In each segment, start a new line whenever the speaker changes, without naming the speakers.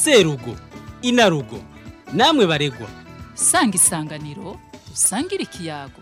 serugo inarugo namwe baregwa
sanga isanganiro dusangire ikiyago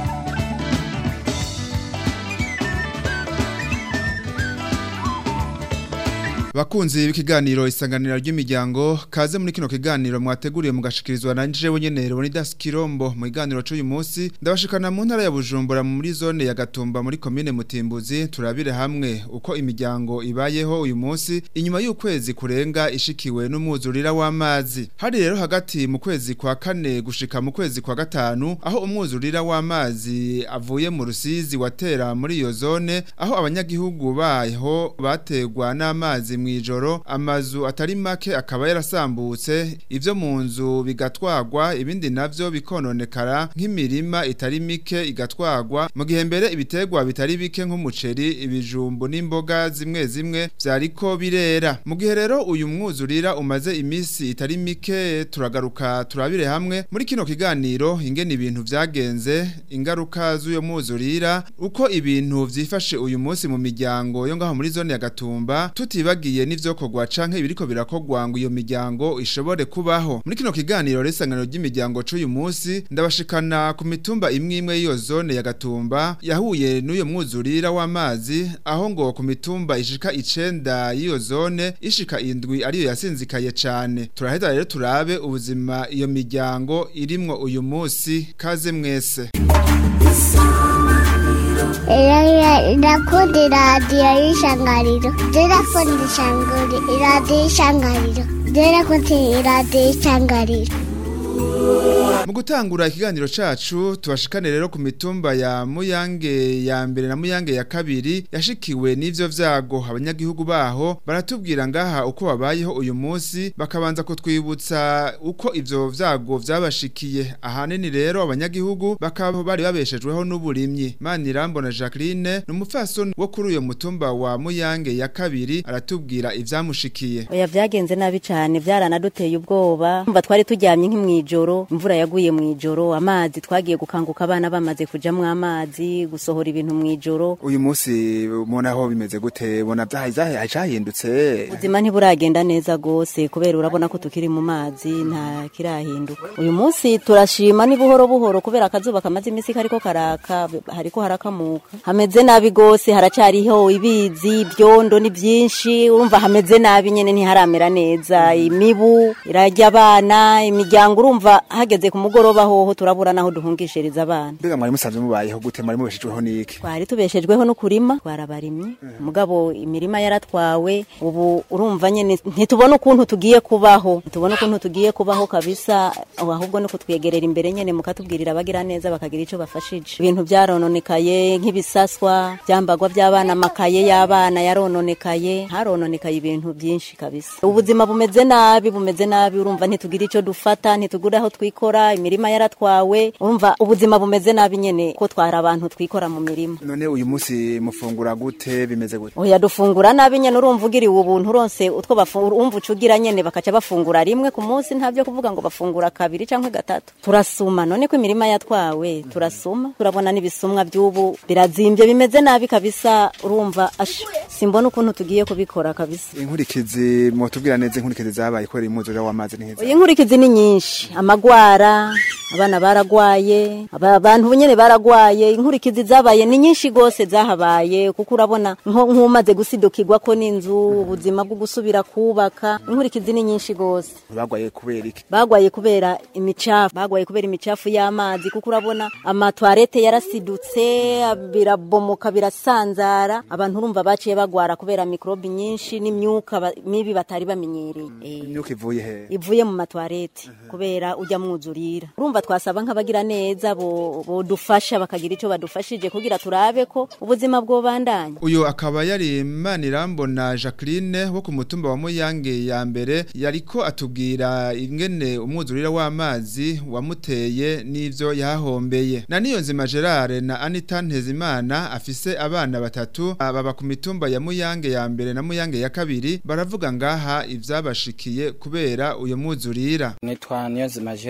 Bakunzi b'ikiganiro isanganira ry'imiryango kaze muri kino kiganiro mwateguriye mugashikirizwa na njewe nyene Leonidas Kirombo mu kiganiro cy'uyu munsi ndabashikana mu ntara ya Bujumbura muri zone ya Gatumba muri commune Mutimbuzi turabire hamwe uko imiryango ibayeho uyu munsi inyuma y'ukwezi kurenga ishikiwe n'umwuzurira w'amazi hari rero hagati mu kwezi kwa kane gushika mu kwezi kwa gatanu aho umwuzurira w'amazi avuye mu rusizi watera muri iyo zone aho abanyagihugu baho bategwa n'amazi mwijoro amazu atari make akaba yarasambutse ivyo mu nzu bigatwagwa ibindi navyo bikononekara nk'imirima itari mike igatwagwa mu gihe mbere ibitegwa bitari bike nk'umuceri ibijumbu n'imboga zimwe zimwe vyariko birera mu gihe rero uyu mwuzurira umaze imisi itari mike turagaruka turabire hamwe muri kino kiganiro ingene ibintu vyagenze ingaruka z'uyo mwuzurira uko ibintu vyifashe uyu munsi mu miryango yo ngaho muri zone ya Gatumba tutibagiye n'ivyo kogwa canke ibiriko birakogwa ngo iyo miryango ishobore kubaho muri kino kiganiro resangano ry'imiryango c'uyu munsi ndabashikana ku mitumba imwe imwe y'iyo zone ya Gatumba yahuye n'uyo mwuzurira w'amazi aho ngo ku mitumba ishika icenda y'iyo zone ishika indwi ariyo yasinzikaye cane turaheza rero turabe ubuzima iyo miryango irimwo uyu munsi kaze mwese
Ndakunda iradiyo y'ishangariro ndakunda iradiyo y'ishangariro ndakunda iradiyo y'ishangariro
Mu gutangura ikiganiro cacu tubashikane rero ku mitumba ya Muyange ya mbere na Muyange ya kabiri yashikiwe n'ivyo vyago abanyagihugu baho baratubwira ngaha uko babayeho uyu munsi bakabanza kutwibutsa uko ivyo vyago vyabashikiye ahanini rero abanyagihugu bakaba bari babeshejweho n'uburimyi Manirambona Jacqueline n'umupfasoni wo kuri uyo mutumba wa Muyange ya kabiri aratubwira ivyamushikiye
Oya vyagenze nabi cane vyaranaduteye ubwoba umva twari turyamye nk'imwijoro imvura yaguye mwijoro amazi twagiye gukanguka abana bamaze kujamwo amazi gusohora ibintu mwijoro
uyu munsi mubona aho bimeze gute bona vyahindutse
ubuzima ntiburagenda neza gose kubera urabona ko tukiri mu mazi nta kirahinduka uyu munsi turashima ni buhoro buhoro kubera akazuba kamaze imisi kariko karaka hariko harakamuka hameze nabi gose haracariho ibizi ibyondo ni byinshi urumva hameze nabi nyene ntiharamera neza imibu irarya abana imiryango urumva hageze ku mugoroba hoho turabura naho duhungishiriza abana
mbega mwari musanzwe mubayeho gute mwari mubeshejweho n'iki
twari tubeshejweho no kurima twarabarimye mugabo imirima yaratwawe ubu urumva nyene ntitubona ukuntu tugiye kubaho ntitubona ukuntu tugiye kubaho kabisa ahubwo no kutwegerera imbere nyene mukatubwirira abagira neza bakagira ico bafashije ibintu vyarononekaye nk'ibisaswa vyambagwa vy'abana amakaye y'abana yarononekaye harononekaye ibintu vyinshi kabisa ubuzima bumeze nabi bumeze nabi urumva ntitugira ico dufata ntitugura aho twikora imirima yaratwawe urumva ubuzima bumeze nabi nyene ko twara abantu twikora mu mirima
none uyu munsi mufungura gute bimeze gute
oya dufungura nabi nyene urumva ugiriwe ubuntu uronse utwo bafungura umva ucugira nyene bakaca bafungura rimwe ku munsi ntavyo kuvuga ngo bafungura kabiri canke gatatu turasuma none ko imirima yatwawe turasuma turabona n'ibisumwa vy'ubu birazimbye bimeze nabi kabisa urumva ash simbona ukuntu tugiye kubikora kabisa
inkurikizi mutubwira neza inkurikizi zabaye kubera imwuzurira w'amazi neza
oya inkurikizi ni nyinshi amagwara abana baragwaye abantu nyene baragwaye inkurikizi zabaye ni nyinshi gose zahabaye kuko urabona nk'umaze gusidukirwa ko n'inzu ubuzima bwo gusubira kubaka inkurikizi ni nyinshi gose
bagwaye kubera iki
bagwaye kubera imicafu bagwaye kubera imicafu y'amazi kuko urabona amatwarete yarasidutse birabomoka birasanzara abantu urumva baciye bagwara kubera mikrobi nyinshi n'imyuka mibi batari bamenyereye
imyuka ivuye he
ivuye mu matwarete kubera ujya mwuzurira urumva twasaba nk'abagira neza bodufasha bakagira ico badufashije kugira turabe ko ubuzima bwobandanya
uyu akaba yari Manirambona Jacqueline wo ku mutumba wa Muyange ya mbere yariko atubwira ingene umwuzurira w'amazi wamuteye n'ivyo yahombeye na niyo nzima Gerard na Anita Ntezimana afise abana batatu baba ku mitumba ya Muyange ya mbere na Muyange ya kabiri baravuga ngaha ivyabashikiye kubera uyo mwuzurira
nitwa Niyonzima Gerard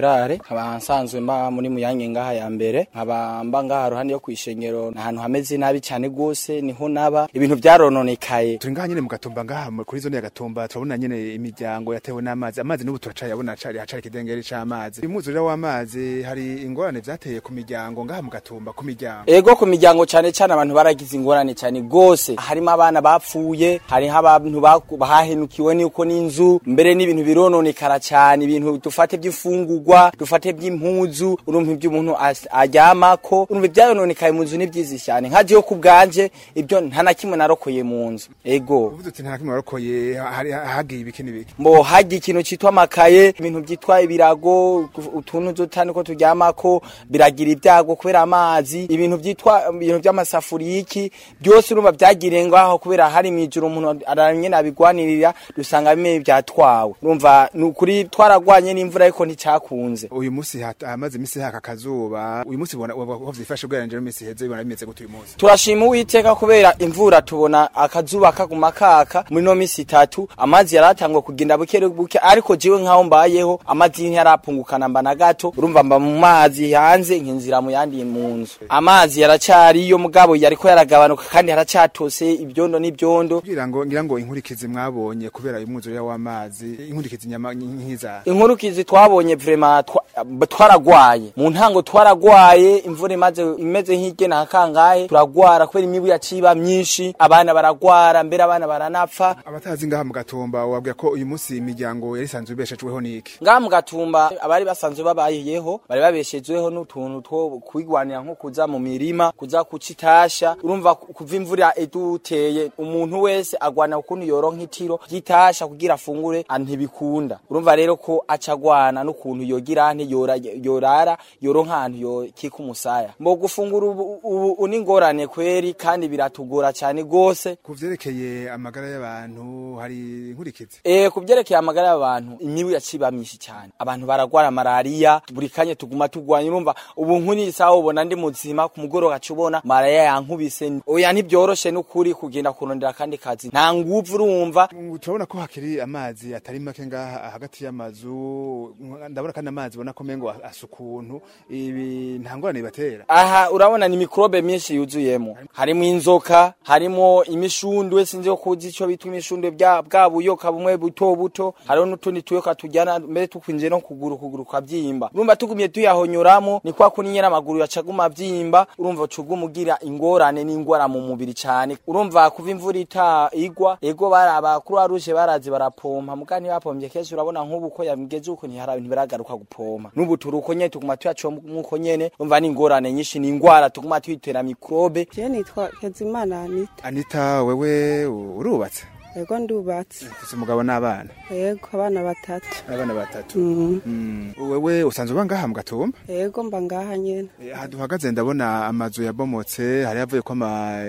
nkaba nsanzwe mba muri muyange ngaha ya mbere nkaba mba ngaha ruhande yo kwishengero ahantu hameze nabi cyane gose niho naba ibintu byarononekaye
turi ngaha nyene mu gatumba ngaha mu- kuri zone ya gatumba turabona nyene imiryango yatewe n'amazi amazi n'ubu turacayabona acari hacari ikidengeri c'amazi umwuzurira w'amazi hari ingorane vyateye ku miryango ngaha mu gatumba ku miryango
ego ku miryango cyane cyane abantu baragize ingorane cyane gose harimo abana bapfuye hariho abantu baku- bahahenukiwe n'uko n'inzu mbere n'ibintu birononekara cyane ibintu dufate by'ifungurwa dufate by'impuzu urumva ibyo umuntu as- aryamako urumva ibyayononekaye mu nzu ni byiza cyane nka jewe ku bwanje ibyo nta na kimwe narokoye mu nzu ego
uvuze uti nta na kimwe warokoye hari hagiye ibiki n'ibiki
mbo hagiye ikintu citwa amakaye ibintu byitwa ibirago utuntu dutani ko turyamako biragira ibyago kubera amazi ibintu byitwa ibintu by'amasafuriya iki byose urumva byagiriye ngaho kubera hari mwijuru umuntu aranye nabigwanirira dusanga bimwe byatwawe urumva ni ukuri twaragwanye n'imvura ariko nticyakunze
uyu munsi hat- hamaze iminsi haka akazuba uyu munsi ubona ko vyifashe ugereranyije n'iminsi iheze bibona bimeze gute uyu munsi
turashima uwiteka kubera imvura tubona akazuba kaguma kaka muri no misi itatu amazi yaratangwa kugenda buke buke ariko jiwe nkaho mbayeho amazi ntarapungukana mba na gato urumva mba mu mazi hanze nkinzira mu yandi mu nzu amazi yaracariyo mugabo yariko yaragabanuka kandi haracatose ibyondo n'ibyondo
kugira ngo ngira ngo inkurikizi mwabonye kubera umwuzurira w'amazi inkurikizi nyama nk'iza
inkurukizi twabonye vrema twa- twaragwaye mu ntango twaragwaye imvura imaze imeze nk'igena hakangahe turagwara kubera imibu yaciba myinshi abana baragwara mbere abana baranapfa
abatazi ngaha mu gatumba wabwira ko uyu munsi imiryango yari isanzwe ibeshejweho n'iki
ngaha mu gatumba abari basanzwe babayeho bari babeshejweho n'utuntu two kwigwanira nko kuza mu mirima kuza kuca itasha urumva ku- kuva imvura iduteye umuntu wese agwana ukuntu yoronka itiro ry'itasha kugira afungure ah, ntibikunda urumva rero ko aca agwana n'ukuntu yogira nte yora- yorara yoronka ahantu yokika umusaya mbo gufungura ubu ubu ubu ni ingorane kweri kandi biratugora cyane gose
ku vyerekeye amagara y'abantu hari inkurikizi
Eh kubyerekeye amagara y'abantu imibu yaciba myinshi cyane abantu baragwara malaria buri kanya tuguma tugwanya urumva ubu nkuni sawa ubona ndi muzima ku mugoroba gaca ubona malaria yankubise oya ntibyoroshe n'ukuri kugenda kurondera kandi kazi nta nguvu urumva
Mm, turabona ko hakiri amazi atari make ngaha hagati y'amazu ndabona kandi amazi ubona ko mengo asa ukuntu ibi nta ngorane bibatera
aha urabona ni mikrobe myinshi yuzuyemo harimo inzoka harimo imishundwe sinzi ko kuzi ico bitwa imishundwe bya bwa buyoka bumwe buto buto hariho n'utundi tuyoka tujyana mbere tukwinjiye no kuguru kuguru kwabyimba urumva tugumye tuyahonyoramo ni kwa kuni nyene amaguru yacaguma abyimba urumva ucuguma ugira ingorane n'ingwara mu mubiri cyane urumva kuva imvura ita igwa ego baraba kuri aruje barazi barapompa muga ntibapompye kenshi urabona nk'ubu ko yamigeze uko ntihara ntibiragaruka gupompa n'ubu turuko nyene tuguma tuyacomwa nyene urumva ni ingorane nyinshi ni ingwara tuguma tuyitera mikrobe
Je nitwa Kezimana Anita.
anita wewe u- urubatse
Ego ndubatse.
ufise umugabo n'abana
Ego abana batatu.
abana batatu
Mm.
Mm. wewe usanzwe uba ngaha mu gatumba
Ego mba ngaha nyene.
Eh, aha duhagaze ndabona amazu yabomotse hari yavuye ko ama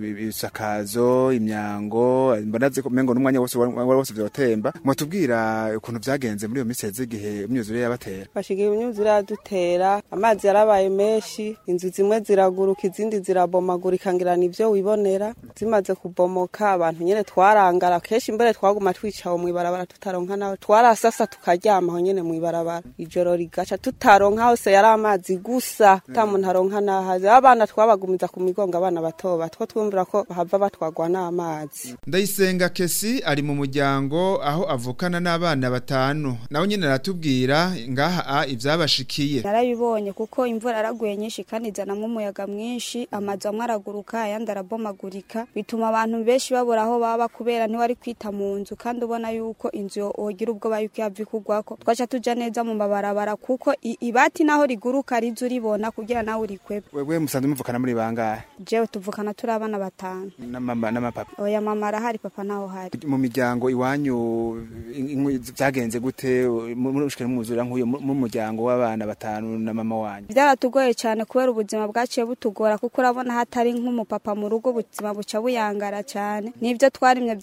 ibisakazo imyango mbona ziko mengo n'umwanya wose wari wari wose vyotemba mwatubwira ukuntu vyagenze muri iyo minsi heze igihe imyuzure yabatera
Bashigiye imyuzure yadutera, amazi yarabaye menshi, inzu zimwe ziraguruka izindi zirabomagurika ngira nivyo wibonera. Zimaze kubomoka abantu nyene twarangara kenshi mbere twaguma twicaye mu ibarabara tutaronka nawe. Twarasasa tukaryama aho nyene mu ibarabara. Ijoro rigaca tutaronka hose yari amazi gusa. Ta muntu aronka nahaze. Abana twabagumiza ku migongo abana bato bato twumvira ko bahava batwagwa n'amazi.
ndayisenga kesi ari mu muryango aho avukana n'abana batanu nawe nyine aratubwira ngaha a ivyabashikiye
narabibonye kuko imvura yaraguye nyinshi kandi izanamwo umuyaga mwinshi amazu amwe araguruka ayandi arabomagurika bituma abantu benshi babura aho baba kubera ntiwari kwita mu nzu kandi ubona yuko inzu yo- wogira ubwoba yuko yava ikugwako twaca tuja neza mu mabarabara kuko i- ibati naho riguruka riza uribona kugira nawe urikwebe
wewe musanzwe muvukana muri bangahe
jewe tuvukana turi abana batanu
na mama n'amapapa
oya mama arahari papa naho hari
mu miryango iwanyu inkwi- vyagenze gute muri ushikira mwuzura nk'uyo mu mu muryango w'abana batanu na mama wanyu
byaratugoye cyane kubera ubuzima bwaciye butugora kuko urabona hatari nk'umupapa mu rugo ubuzima buca buyangara cyane n'ibyo twarimye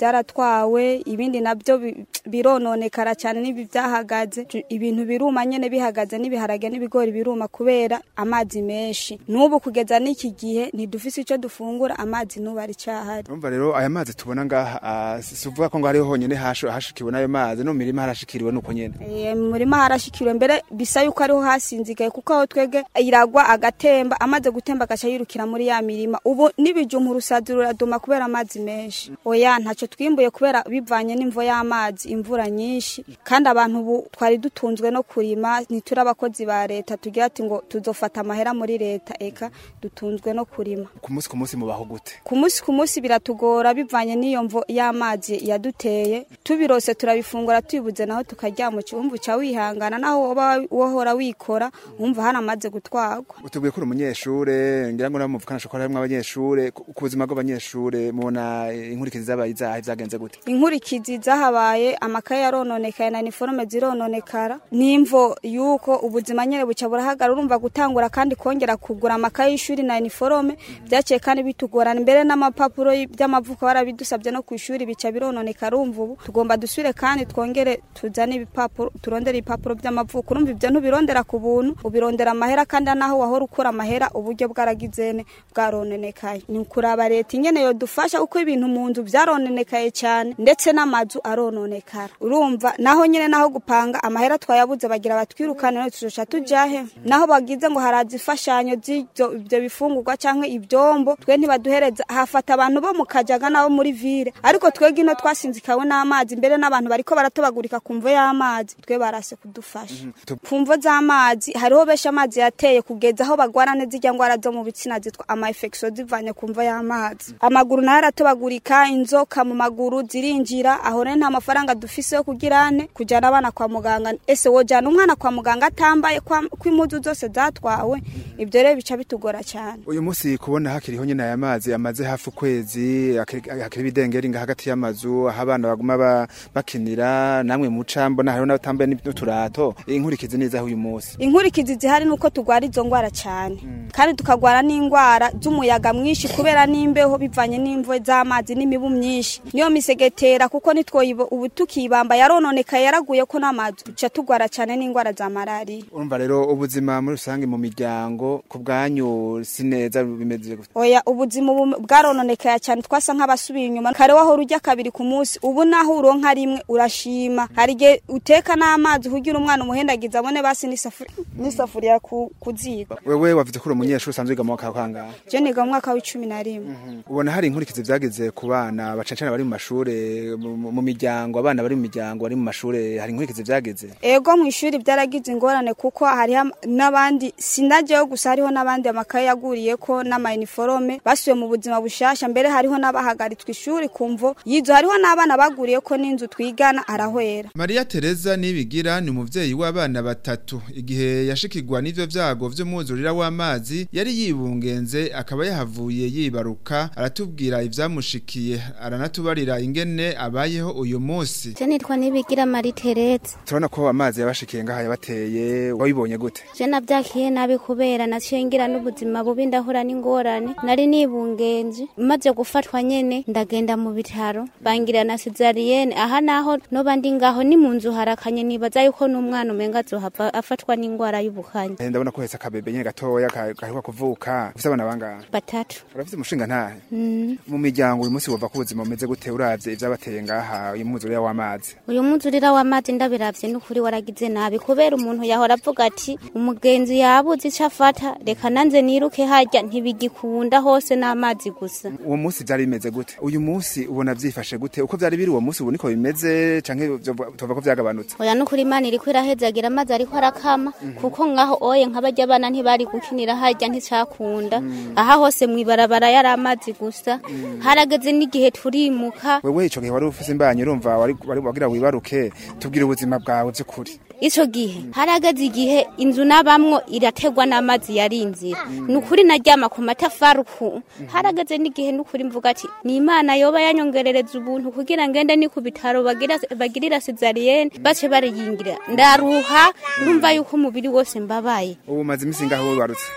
byaratwawe ibindi nabyo bi- birononekara cyane n'ibi byahagaze Tu- ibintu biruma nyene bihagaze n'ibiharage n'ibigori biruma kubera amazi menshi n'ubu kugeza n'iki gihe ntidufise ico dufungura amazi n'ubu ari cyahari
Urumva rero aya mazi tubona ngaha ah, si si uvuga ko ngo hariho honyene hashu- hashikiwe n'ayo mazi no mu mirima harashikiriwe nuko nyene
Eh, mu murima harashikiriwe mbere bisa yuko ariho hasinzigaye kuko aho twege iragwa agatemba amaze gutemba agaca yirukira muri ya mirima ubu n'ibijumba urusazi ruraduma kubera amazi menshi oya ntacyo twimbuye kubera bivanye n'imvo y'amazi imvura nyinshi kandi abantu ubu twari dutunzwe no kurima ntituri abakozi ba leta tugira ati ngo tuzofata amahera muri leta eka dutunzwe no kurima
ku munsi ku munsi mubaho gute
ku munsi ku munsi biratugora bivanye n'iyo mvo y'amazi yaduteye tubirose turabifungura tubibuze naho tukaryama wumva uca wihangana naho woba wohora wikora wumva hano amaze gutwarwa
utubwiye ko uri umunyeshure ngira ngo namuvukanisha ko harimwo abanyeshure ku ku buzima bw'abanyeshure mubona eh, inkurikizi zabaye izahe vyagenze gute
inkurikizi zahabaye amakaye yarononekaye na niforome zirononekara n'imvo yuko ubuzima nyene buca burahagara urumva gutangura kandi kongera kugura amakaye y'ishuri na niforome byaciye kandi bitugorana mbere n'amapapuro y- by'amavuko barabidusabye no ku ishuri bica birononekara urumva ubu tugomba dusubire kandi twongere tuzane ibipapuro turondere ibipapuro by'amavuko urumva ibyo ntubirondera ku buntu ubirondera amahera kandi naho wahora ukura amahera uburyo bwaragizene bwarononekaye ni ukuraba leta ingene yodufasha kuko ibintu mu nzu byarononekaye cyane ndetse n'amazu arononekara urumva naho nyine naho gupanga amahera twayabuze bagira batwirukane none tuzoca tujahe naho bagize ngo haraza imfashanyo z'ibyo ibyo bifungurwa cyangwa ibyombo twe ntibaduhereza hafata abantu bo mu kajaga nabo muri vile ariko twebwe ino twasinzikawe n'amazi mbere n'abantu bariko baratobagurika ku mvo y'amazi twe barase kudufasha ku mvo z'amazi hariho benshi amazi yateye kugeza aho bagwara neza irya ngwara zo mu bitsina zitwa ama infection zivanye ku mvo y'amazi amaguru nayo aratobagurika inzoka mu maguru zirinjira aho rero nta mafaranga dufise yo kugira ane kujana abana kwa muganga ese wojana umwana kwa muganga atambaye kwa- ko impuzu zose zatwawe ibyo rero bica bitugora cyane
uyu munsi kubona hakiriho nyene aya mazi amaze hafi ukwezi hakiri hakiri ibidengeri nga hagati y'amazu aho abana baguma ba- bakinira namwe muca mbona hariho n'abatambaye n'uturato inkurikizi nizaho uyu munsi
inkurikizi zihari nuko tugwara izo ngwara cyane kandi tukagwara n'ingwara z'umuyaga mwinshi kubera n'imbeho bivanye n'imvo z'amazi n'imibu myinshi niyo misegetera kuko nitwoyibo ubu tukibamba yarononekaye yaraguye ko n'amazu duca tugwara cyane n'ingwara za malariya
urumva rero ubuzima muri rusange mu miryango ku bwanyu si neza bimeze gute
oya ubuzima ubu bwarononekaye cyane twasa nk'abasubiye inyuma kare wahora urya kabiri ku munsi ubu naho uronka rimwe urashima hari igihe uteka n'amazi kugira umwana umuhendagiza abone basi n'isafuriya n'isafuriya ku ku ziko
wewe wavuze ko uri umunyeshuri usanzwe wiga mu mwaka wa kangahe
je niga mu mwaka w'icumi na rimwe
ubona hari inkurikizi vyageze ku bana bacancana bari mu mashure mu- mu mu miryango abana bari mu miryango bari mu mashure hari inkurikizi vyageze
ego mu ishuri byaragize ingorane kuko hariho am- n'abandi sinajeho gusa hariho n'abandi amakaye yaguriye ko n'amayiniforome basubiye mu buzima bushasha mbere hariho n'abahagaritswe ishuri kumvo yizo hariho n'abana baguriye ko n'inzu twigana arahwera
Maria Teresa nibigira ni umuvyeyi w'abana batatu igihe yashikirwa n'ivyo vyago vy'umwuzurira w'amazi yari yibungenze akaba yahavuye yibaruka aratubwira ivyamushikiye aranatubarira ingene abayeho uyu munsi
Je nitwa Nibigira Marie Teretse.
turabona ko amazi yabashikiye ngaha yabateye wabibonye gute
Je navyakiye nabi kubera naciye ngira n'ubuzima bubi ndahura n'ingorane. Nari nibungenje maze gufatwa nyene ndagenda mu bitaro bangira na cesarienne aha naho noba ndi ngaho ni mu nzu harakanye nibaza yuko n'umwana umenga azohava afatwa n'ingwara y'ubukanye.
Eh, ndabona ko hetse akabebe nyene gatoya ka- gaheruka kuvuka ufise abana bangahe
Batatu.
urafise umushinga ntahe
Mm.
mu miryango uyu munsi wumva ko ubuzima bumeze gute uravye ivyabateye ngaha uyu mwuzurira w'amazi
uyu muzurira w'amazi ndabiravye n'ukuri waragize nabi kubera umuntu yahora avuga ati umugenzi yabuze ico afata reka nanze niruke harya ntibigikunda hose n'amazi gusa
uwo munsi vyari bimeze gute uyu munsi ubona vyifashe gute uko vyari biri uwo munsi ubu niko bimeze canke vyova- tuvuga ko vyagabanutse
oya n'ukuri imana iriko irahezagira amazi ariko arakama kuko ngaho oye nk'abarya abana ntibari gukinira harya nticakunda aha hose mw'ibarabara yari amazi gusa harageze n'igihe turimuka
wewe ico gihe wari ufise imbanyi urumva wari wari- wagira wibaruke tubwire ubuzima bwawe vy'ukuri
ico gihe harageze igihe inzu nabamwo irategwa n'amazi yari inzira ni ukuri naryama ku matafari uku harageze n'igihe n'ukuri mvuga ati ni imana yoba yanyongerereza ubuntu kugira ngende ni ku bitaro bagira- bagirira cesarienne bace bariyingira ndaruha numva yuko umubiri wose mbabaye
ubu umaze imisi ngaho wibarutse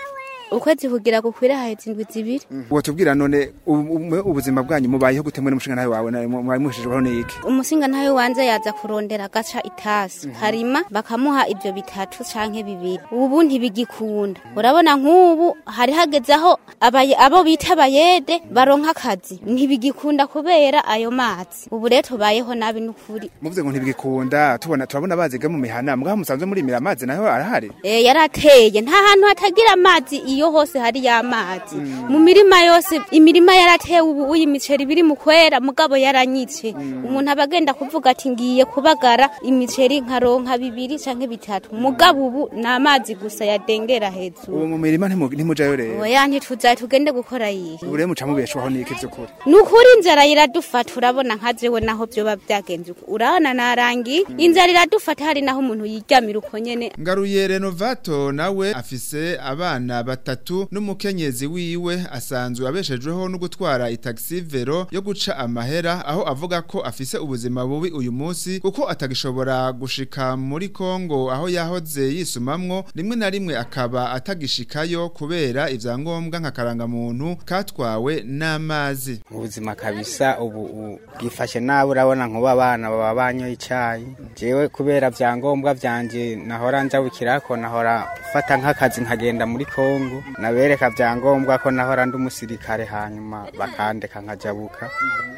ukwezi kugira gukwire haheze indwi zibiri
uwo tubwira none ubu- ubu- ubuzima bwanyu mubayeho gute muri mushinga nawe wawe na- mwari muhishijweho n'iki
umusinga ntawe wanze yaza kurondera agaca itasi harima bakamuha ibyo bitatu canke bibiri ubu ntibigikunda urabona nk'ubu hari hageze aho abaye- abo bita abayede baronka akazi ntibigikunda kubera ayo mazi ubu rero tubayeho nabi n'ukuri
muvuze ngo ntibigikunda tubona turabona baziga mu mihana mwaho musanzwe murimira amazi nayo arahari
Eh, yarateye nta hantu hatagira amazi iyo hose hari y'amazi mu mirima yose imirima yaratewe ubu uyu imiceri biri mu kwera mugabo yaranyitse umuntu aba agenda kuvuga ati ngiye kubagara imiceri nkaronka bibiri canke bitatu mugabo ubu ni amazi gusa yadengera hejuru
ubu mu mirima ntimu- ntimujayo rero
oya ntituzaye tugende gukora yihe
ubu rero muca mubeshwaho n'iki vy'ukuri
ni ukuri inzara iradufata urabona nka jewe naho vyoba vyagenze uko urabona narangiye inzara iradufata hari naho umuntu yiryamira uko nyene
Ngaruye Renovato nawe afise abana batatu n'umukenyezi wiwe asanzwe abeshejweho no gutwara itaxi vero yo guca amahera aho avuga ko afise ubuzima bubi uyu munsi kuko atagishobora gushika muri Kongo aho yahoze yisumamwo rimwe na rimwe akaba atagishikayo kubera ivyangombwa nka karangamuntu katwawe n'amazi
ubuzima kabisa ubu ubu bwifashe nabi urabona nk'ubu abana baba banyoye icyayi jewe kubera byangombwa byanje nahora njabukirako nahora fata nk'akazi nkagenda muri kongo nabereka byangombwa ko nahora ndi umusirikare hanyuma bakandeka nkajabuka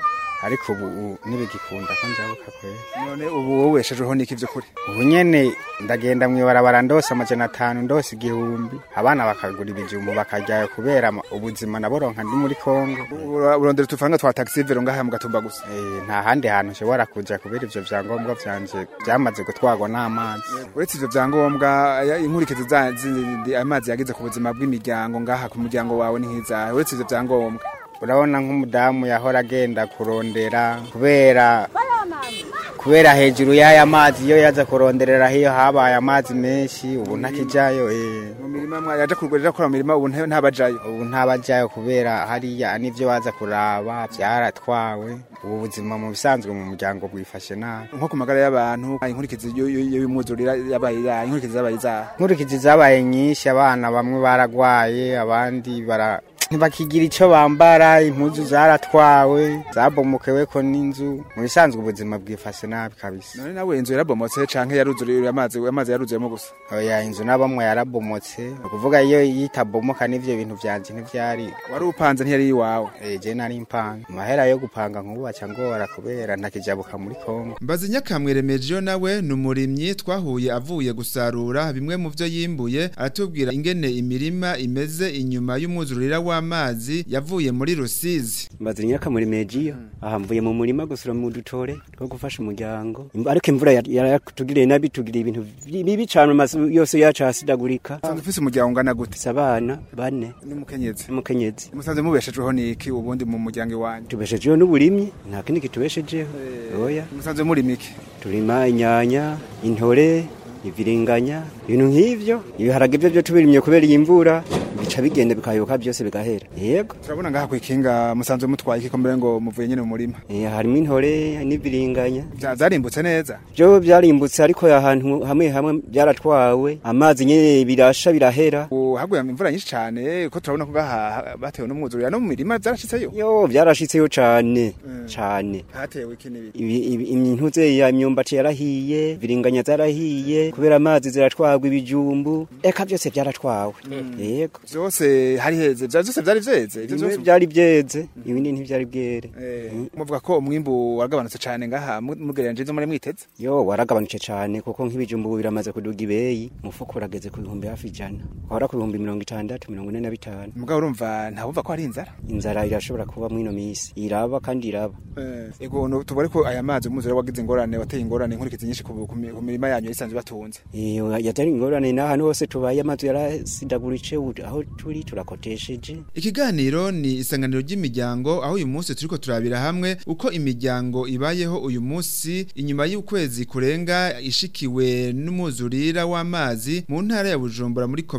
ariko ubu ubu ntibigikunda ko njabuka kwera
none ubu wowe weshejweho n'iki vy'ukuri
ubu nyene ndagenda mwibarabara ndose amajana atanu ndose igihumbi abana bakagura ibijumbu bakaryayo kubera ama- ubuzima naboronka ndi muri kongo
Ura- urondera utufaranga twa taxi vero ngaha mu gatumba gusa
Eh, nta handi hantu nshobora kuja kubera ivyo vyangombwa vyanje byamaze gutwarwa n'amazi
uretse ivyo vyangombwa ya- inkurikizi za- zindi amazi yagize ku buzima bw'imiryango ngaha ku muryango wawe ni nk'izahe uretse ivyo vyangombwa
urabona nk'umudamu yahora agenda kurondera kubera kubera hejuru y'aya mazi iyo yaza kuronderera hiyo habaye amazi menshi ubu ntakijayo eh.
mu mirima mwa- yaja kurwerera kora mu mirima ubu nta- ntabajayo
ubu ntabajayo kubera hariya n'ivyo baza kuraba vyaratwawe ubu buzima mu bisanzwe mu muryango bwifashe nabi
nko ku magara y'abantu inkurikizi y- y- y'umwuzurira yabaye izahe inkurikizi zabaye izahe
nkurikizi zabaye nyinshi abana bamwe baragwaye abandi bara ntibakigira ico bambara impuzu zaratwawe zabomokeweko n'inzu mu bisanzwe ubuzima bwifashe nabi kabisa
none nawe inzu yarabomotse canke yaruzuriye amazi amazi yaruzuyemo gusa
oya inzu n'abamwe yarabomotse ni ukuvuga iyo yitabomoka n'ivyo bintu vyanje ntivyari
wari upanze ntiyari iwawe
je nari impanga amahera yo gupanga nkubaca ngora kubera ntakijabuka muri kongo
mbazi nyakamwe remejo nawe ni umurimyi twahuye avuye gusarura bimwe mu vyo yimbuye aratubwira ingene imirima imeze inyuma y'umwuzurira w'amazi yavuye muri rusizi
mbazi nyakamwe remejo aha mvuye mu murima gusura mu dutore two gufasha umuryango Im- ariko imvura yar- yaratugiriye nabi tugiriye ibintu bibi cane amazu yose yacu ahasidagurika
usanzwe ufise umuryango ungana gute
Mfise abana bane
n'umukenyezi
n'umukenyezi
musanze mubeshejweho n'iki ubundi mu muryango iwanyu
tubeshejeho n'uburimyi nta kindi kitubeshejeho oya
musanze murima iki
turima inyanya intore ibiringanya ibintu nk'ivyo ibiharage byo byo tubirimye kubera iyi mvura bica bigenda bikayoka byose bigahera yego
turabona ngaha kwikinga musanze mutwaye iki mbere ngo muvuye nyene mu murima
Eh, harimo intore n'ibiringanya
Vya- vyarimbutse neza
byo byarimbutse ariko ahantu hamwe hamwe byaratwawe amazi nyene birasha birahera
ubu haguye imvura nyinshi cane ko turabona ko ngaha batewe n'umwuzurira no mu mirima vyarashitseyo
yo byarashitseyo cane cane
hatewe iki n'ibiki
Ibi- ibi- imyintuze ya imyumbati yarahiye ibiringanya zarahiye kubera amazi ziratwagwa ibijumbu eka byose byaratwawe yego
vyose hari heze vya vyose vyari vyeze ivyo
bimwe
vyose
byari byeze ibindi ntivyari bwere
Eh, muvuga ko umwimbu waragabanutse cane ngaha mu- mugereranije ivyo muri mwiteze
yo waragabanutse cane kuko nk'ibijumbu ubu biramaze kuduga ibeyi umufuko urageze ku bihumbi hafi ijana wahora ku bihumbi mirongo itandatu mirongo ine na bitanu
mugabo urumva ntawumva ko hari inzara
inzara irashobora kuba mwino misi iraba kandi iraba
ego no tubare ko aya mazi umwuzure wagize ingorane wateye ingorane inkurikizi nyinshi ku ku mi- ku mirima yanyu isanzwe batunze
iyo yatari ingorane n'ahantu hose tubaye amazu yarasidaguritse ubu aho turi turakotesheje
Ikiganiro ni isanganiro ry'imiryango aho uyu munsi turiko turabira hamwe uko imiryango ibayeho uyu munsi inyuma y'ukwezi kurenga ishikiwe n'umuzurira w'amazi mu ntara ya Bujumbura muri commune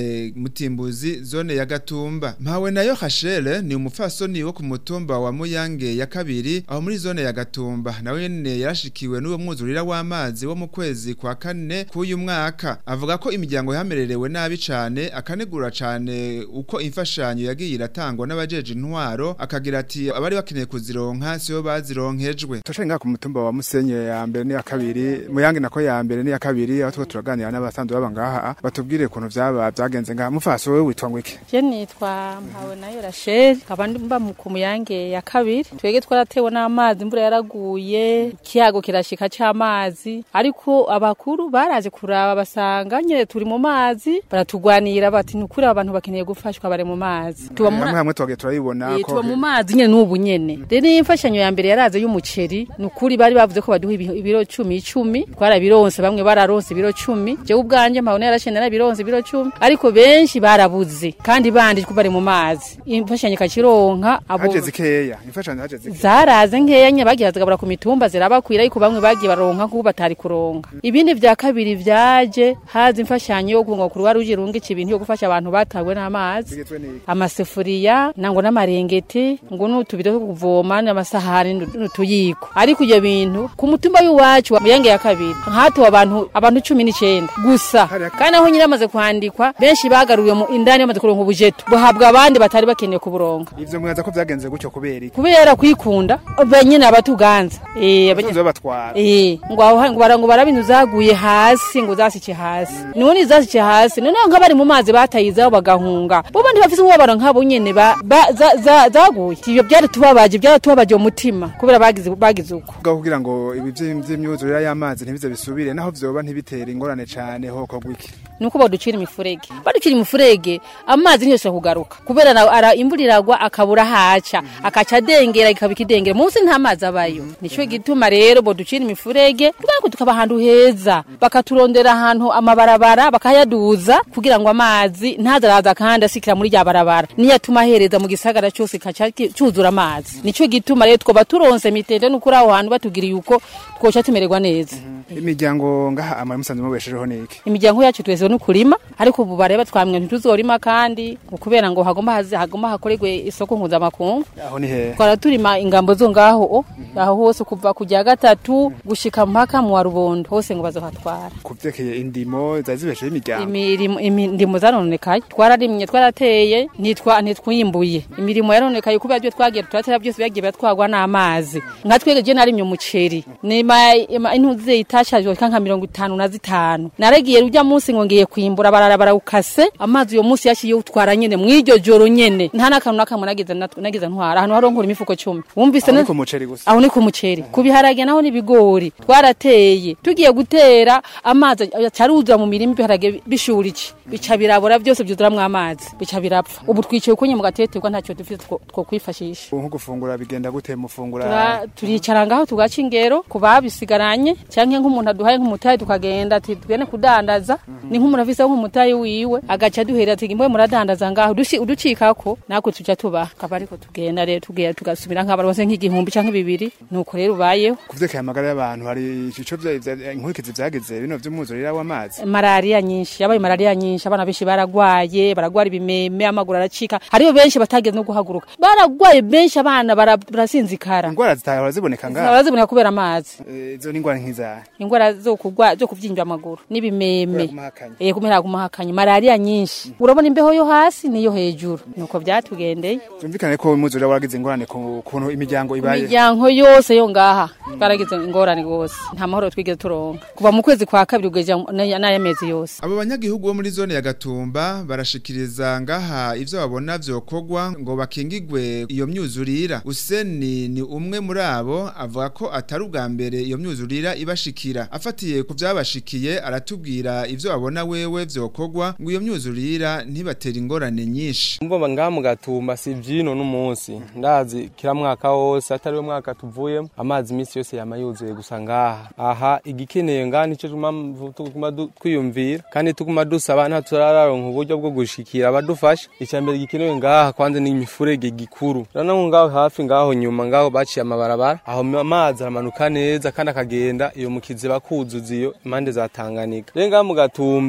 Mutimbuzi zone ya Gatumba mpawe nayo Hashele ni umufasoni wo ku mutumba wa Muyange ya kabiri aho muri zone ya Gatumba nawe nyene yarashikiwe n'uwo mwuzurira w'amazi wo mu kwezi kwa kane k'uyu mwaka avuga ko imiryango yamererewe nabi cane akanegura cane uko imfashanyo yagiye iratangwa n'abajeje intwaro akagira ati abari bakeneye kuzironka sibo bazironkejwe
Tushari nga ku mutumba wa Musenye ya mbere ni ya kabiri muyange nako ya mbere ni ya kabiri aho tuko turaganira n'abasanzwe baba ngaha batubwire ukuntu vyaba vyagenze ngaha mufaso wewe witwa ngwiki
Je nitwa mpawe nayo Rachel nkaba mba mu kumuyange ya kabiri twege twaratewe n'amazi imvura yaraguye ikiyago kirashika c'amazi ariko abakuru baraje kuraba basanga nyene turi mu mazi baratugwanira bati nukuri abantu bakeneye gufashwa bare mu mazi tuba
hamwe hamwe twagiye turayibona
Eh, tuba mu mazi nyene n'ubu nyene rero iyi mfashanyo ya mbere yaraze y'umuceri nukuri bari bavuze ko baduha ibi- ibiro cumi icumi twarabironse bamwe bararonse ibiro cumi jewe ubwanje mpabona yarashene narabironse ibiro cumi ariko benshi barabuze kandi bandi ko bari mu mazi imfashanyo ikacironka abo
haje zikeya imfashanyo haje zikeya
zaraze nkeya nye bagiye zigabura ku mitumba zirabakwira ariko bamwe bagiye baronka kuko batari kuronka ibindi vya kabiri vyaje haza imfashanyo yo kunga kuruwa ruje rungica ibintu yo gufasha abantu batawe n'amazi
bigezwe ni
amasefuriya nango n'amarengeti ngo n'utubido two kuvoma n'amasahani n'u- n'utuyiko ariko ibyo bintu ku mutumba w'iwacu wa muyange ya kabiri hatuwe abantu abantu cumi n'icenda gusa kandi aho nyine bamaze kwandikwa benshi bagaruye mu indani bamaze kuronka ubujeto buhabwa abandi batari bakeneye kuburonka
ivyo mwaza ko vyagenze gutyo kubera iki
kubera kwikunda benyene abatuganza eh abanye-
abasanzwe babatwara
Eh, ngo aho ngo bara ngo barabintu zaguye hasi ngo zasike hasi. None zasike hasi. None ngo bari mu mazi batayizaho bagahunga. Bo bandi bafise umubabaro nkabo nyene ba, ba za, za, zaguye. Ivyo byari tubabaje, byari tubabaje umutima kubera bagize bagize uko.
bwa kugira ngo ibi vyi- vy'imyuzurire y'amazi ntibize bisubire naho vyoba ntibitera ingorane cane hoko gwiki
nuko baducira imifurege baducira imifurege amazi ntiyose kugaruka kubera na- ara imvura iragwa akabura haca akaca adengera ikaba ikidengera munsi nta mazi abayo nico gituma rero boducira imifurege kugira ngo tukaba ahantu heza bakaturondera ahantu amabarabara bakayaduza kugira ngo amazi ntazaraza kandi asikira muri rya barabara niyo atuma ahereza mu gisagara cyose kaca ki- cuzura amazi nico gituma rero twoba turonse mitende n'ukuri aho hantu batugiriye uko twoca tumererwa neza
imiryango ngaha amara musanzwe mubeshejeho niki
imiryango yacu twese n'ukurima ariko ubu bareba twamwe ntituzorima kandi kubera ngo hagomba haze hagomba hakorerwe isoko mpuzamakungu
aho ni hehe
twara turima ingambo zo ngaho o aho hose kuva ku rya gatatu gushika mpaka mu wa rubondo hose ngo bazohatwara
kuvyerekeye indimo zari zibeshejeho imiryango
imirimo imindimo zarononekaye twararimye twarateye ntitwa ntitwimbuye imirimo yarononekaye kubera byo twagiye turatera byose byagiye biratwagwa n'amazi nka twege je narimye umuceri nima ima- intuze itashajwe nka mirongo itanu na zitanu naragiye urya munsi ngo ngiye kwimbura barara barawukase amazi uyo munsi yaciye utwara nyene mw'iryo joro nyene nta n'akantu n'akamwe nagize nat- nagize ntwara ahantu haronkura imifuko cumi wumvise
aho
na-
ni ku muceri gusa
aho ni ku muceri ku biharage naho n'ibigori twarateye tugiye gutera amazi acaruza mu mirima ibiharage bishuriki bica birabora byose byuzuramwo amazi bica birapfa ubu twicaye ukunye mu gateterwa ntacyo dufite two two kwifashisha
nko gufungura bigenda gute mufungura
Tura- turicara ngaho tugaca ingero ku babisigaranye canke nk'umuntu aduhaye nk'umutayi tukagenda ati tugende kudandaza ni nk'umuntu afise nk'umutayi wiwe agaca duhera ati imwe muradandaza ngaho dushi- uducikako natwe tuja tubaha akaba ariko tugenda rero tugenda tugasubira nk'abaronse nk'igihumbi canke bibiri nuko rero ubayeho
kuvyerekeye amagara y'abantu hari ico vya- vya- inkurikizi vyagize bino vy'umwuzurira w'amazi
malariya nyinshi yabaye malariya nyinshi abana benshi baragwaye baragwara ibimeme amaguru aracika hariyo benshi batageze no guhaguruka baragwaye benshi abana bara- barasinzikara
ingwara zitahora ziboneka ngaha
baraziboneka kubera amazi
Eh, izo ni ingwara nk'izahe
ingwara zo kugwa zo kuvyinjwa amaguru n'ibimeme
Kubera kumahakanya.
eh kumera kumahakanya malariya nyinshi urabona imbeho yo hasi niyo hejuru nuko byatugendeye
vyumvikane ko umwuzurira waragize ingorane ku kuntu imiryango ibaye
imiryango yose yo ngaha twaragize ingorane rwose nta mahoro twigeze turonka kuva mu kwezi kwa kabiri ugejeje n'ayamezi yose
Abo banyagihugu bo muri zone ya Gatumba barashikiriza ngaha ivyo babona vyokogwa ngo bakingigwe iyo myuzurira. Useni ni umwe muri abo avuga ko atari ubwa mbere iyo myuzurira ibashikira. Afatiye ku vyabashikiye aratubwira ivyo babona wewe vyokogwa ngo iyo myuzurira ntibatera ingorane nyinshi.
Mbomba ngaha mu gatumba si vyino n'umunsi ndazi kira mwaka wose atari we mwaka tuvuyemo amazi imisi yose yama yuzuye gusa ngaha aha igikeneye ngaha nico mpamvu tuguma du- twiyumvira kandi tuguma dusaba nta turararonka uburyo bwo gushikira abadufasha icya mbere gikenewe ngaha kwanza ni imifurege gikuru rana ngo ngaho hafi ngaho nyuma ngaho baciye amabarabara aho amazi aramanuka neza kandi akagenda iyo mukizi bakuzuza iyo impande za Tanganyika rero ngaha mu gatumba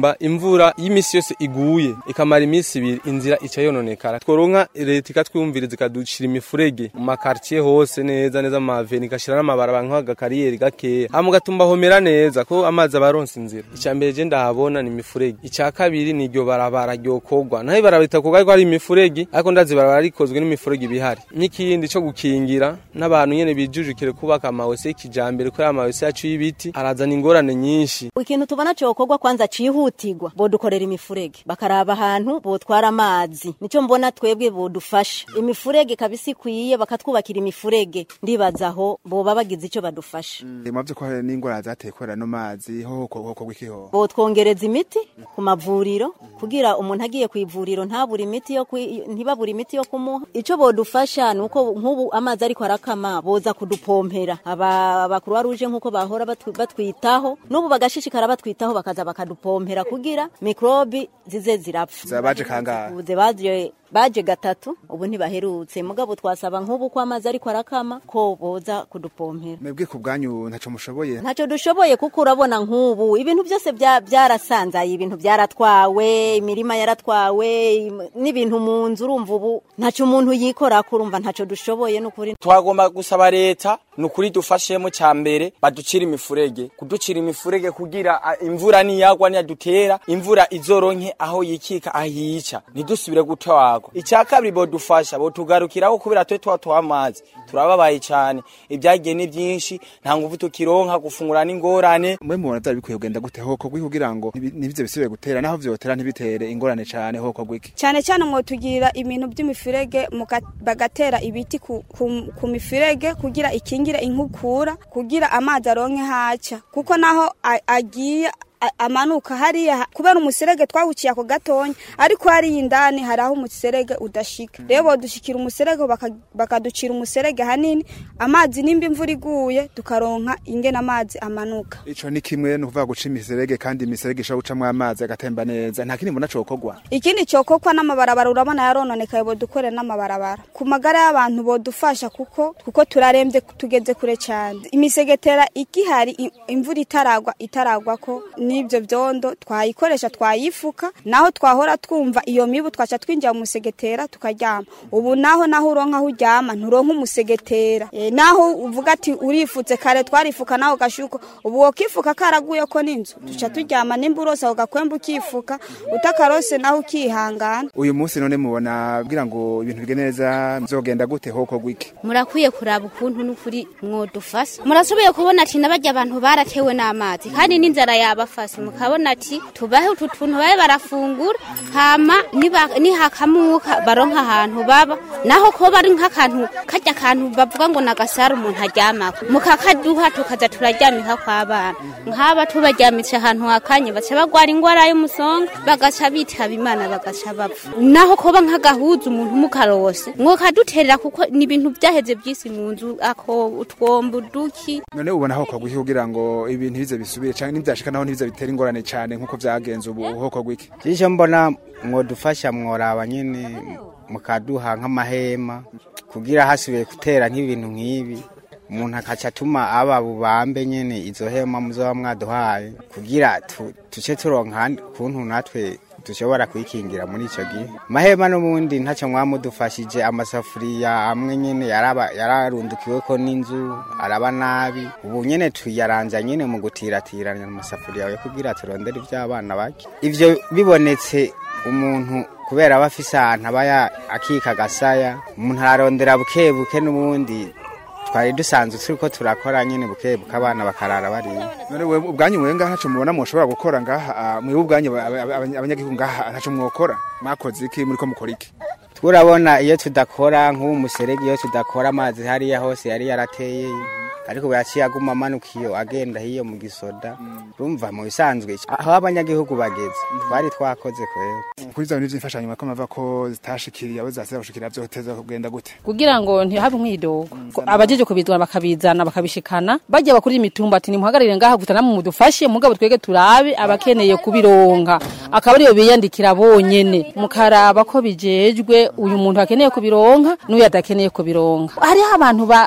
gusumba imvura y'imisi yose iguye ikamara iminsi ibiri inzira ica yononekara tworonka leta ikatwumviriza ikadushira imifurege mu makartier hose neza neza mu maveni igashira n'amabarabara nk'agakariyeri gakeya hama ugatuma homera neza ko amazi aba aronse inzira ica mbere je ndahabona ni imifurege ica kabiri ni iryo barabara ryokorwa naho ibarabara ritakorwa ariko ari imifurege ariko ndazi barabara rikozwe n'imifurege ibihari n'ikindi co gukingira n'abantu nyene bijujukire kubaka amawese y'ikijambere kubera amawese yacu y'ibiti arazana ingorane nyinshi
ikintu tubona cokorwa kwanza cihutirwa bodukorera imifurege bakaraba ahantu botwara amazi nico mbona twebwe bodufasha imifurege kabisa ikwiye bakatwubakira imifurege ndibaza aho boba bagize ico badufasha
muvyo ko hari n'ingwara zateye kubera no mazi ho hokorwa iki ho
botwongereza imiti ku mavuriro kugira umuntu agiye ku ivuriro ntabura imiti yo kwi- ntibabura imiti yo kumuha ico bodufasha nuko nk'ubu amazi ariko arakama boza kudupompera aba bakuru ruje nk'uko bahora batwi- batwitaho n'ubu bagashishikara batwitaho bakaza bakadupompera kugira mikrobi zize zirapfa
Zaba baje kangahe?
Ubuze baje baje gatatu ubu ntibaherutse mugabo twasaba nk'ubu ko amazi ariko arakama ko boza kudupompera
mwebwe ku bwanyu ntaco mushoboye
ntacyo dushoboye kuko urabona nk'ubu ibintu byose bya- byarasanzaye ibintu byaratwawe imirima yaratwawe im- n'ibintu mu nzu urumva ubu ntacyo umuntu yikora urumva ntacyo dushoboye n'ukuri
twagomba gusaba leta ni ukuri dufashemo cya mbere baducira imifurege kuducira imifurege kugira a, imvura niyagwa niyadutera imvura izoronke aho yikika aho yica ntidusubire gutwagwa icya kabiri bodufasha botugarukiraho kubera twe tuba tuha amazi turababaye cyane ibyagiye ni byinshi nta nguvu tukironka gufungura n'ingorane
mwe mubona vyari bikwiye kugenda gute hokorwa kugira ngo ntibi- ntibize bisubire gutera naho vyotera ntibitere ingorane cane hokorwa iki
cyane cyane mwotugira ibintu by'imifurege muka- bagatera ibiti ku, ku, ku mifurege kugira ikingire inkukura kugira amazi aronke haca kuko naho a- agiye a- amanuka hariya kubera umuserege twawuciye ako gatonya ariko hariya indani hari aho umuserege udashika rero bodushikira umuserege baka- bakaducira umuserege hanini amazi nimba imvura iguye tukaronka ingene amazi amanuka
ico ni kimwe ni ukuvuga guca imiserege kandi imiserege ishobora gucamwo amazi agatemba neza nta kindi mbona cokorwa
ikindi cokokwa n'amabarabara urabona yarononekaye bodukorera n'amabarabara ku magara y'abantu bodufasha kuko kuko turarembye tugeze kure cyane imisegetera igihari i- imvura itaragwa itaragwa ko n'ibyo byondo twayikoresha twayifuka naho twahora twumva iyo mibu twaca twinjira mu musegetera tukaryama ubu naho naho uronka aho uryama nturonka umusegetera e, naho uvuga ati urifutse kare twarifuka naho gashuko ubu wokifuka karaguye ko n'inzu duca turyama nimba urose aho gakwemba ukifuka utakarose naho ukihangana
uyu munsi none mubona kugira ngo ibintu bige neza bizogenda gute hokorwa iki
murakwiye kuraba ukuntu n'ukuri mwodufasa murashoboye kubona ati n'abajya abantu baratewe n'amazi kandi n'inzara yabafase mukabona ati tubahe utu tuntu babe barafungura hama niba- nihakamuka baronka ahantu baba naho ko bari nk'akantu kajya akantu bavuga ngo nagasara umuntu aryamako mukakaduha tukaza turaryamika kw'abana nk'aba tubajyamitse ahantu hakanye baca bagwara ingwara y'umusonga bagaca bitaba imana bagaca bapfa naho koba nk'agahuza umuntu mukarose mwokaduterera kuko ni ibintu byaheze by'isi mu nzu ako utwombo uduki
none ubona hokorwa iki kugira ngo ibintu bize bisubire canke nivyashika naho ntibize bitera ingorane cane nk'uko vyagenze ubu hokorwa iki
icyo mbona mwodufasha mworaba nyine mukaduha nk'amahema kugira hasubiye gutera nk'ibintu nk'ibi umuntu akaca atuma aba bubambe nyine izo hema muzoba mwaduhaye kugira tu- tuce turonka ahandi kuntu natwe dushobora kwikingira muri icyo gihe amahema n'ubundi ntacyo mwamudufashije amasafuriya amwe nyine yaraba- yararundukiweko n'inzu araba nabi ubu nyine tuyaranza nyine mu gutiratiranya amasafuriya yo kugira turondere iby'abana bake ivyo bibonetse umuntu kubera aba afise ahantu aba ya- akika agasaya umuntu ararondera buke buke n'ubundi twari dusanzwe turiko turakora nyine buke buke abana bakarara bariye
none wewe ubwanyu mwe ngaha ntaco mubona mushobora gukora ngaha ah, mwe ubwanyu aba- aba- aba- abanyagihugu ngaha ntaco mwokora mwakoze iki muriko mukora iki
turabona iyo tudakora nk'ubu muserege iyo tudakora amazi hariya hose yari yarateye ariko ubu yaciye aguma amanuka iyo agenda hiyo mu gisoda urumva mu bisanzwe aho abanyagihugu bageze twari twakoze kwera
kuri za bintu vy'imfashanyo mwako mava ko zitashikiriye abo zasira gushikira vyoteza kugenda gute
kugira ngo ntihabe umwidogo Ko abajeje kubizana bakabizana bakabishikana bajya bakuri imitumba ati nimuhagarire ngaha gusa namwe mudufashe mugabo twege turabe abakeneye kubironka akaba ariyo biyandikira bonyene mukaraba ko bijejwe uyu muntu akeneye kubironka n'uyu adakeneye kubironka hariho abantu ba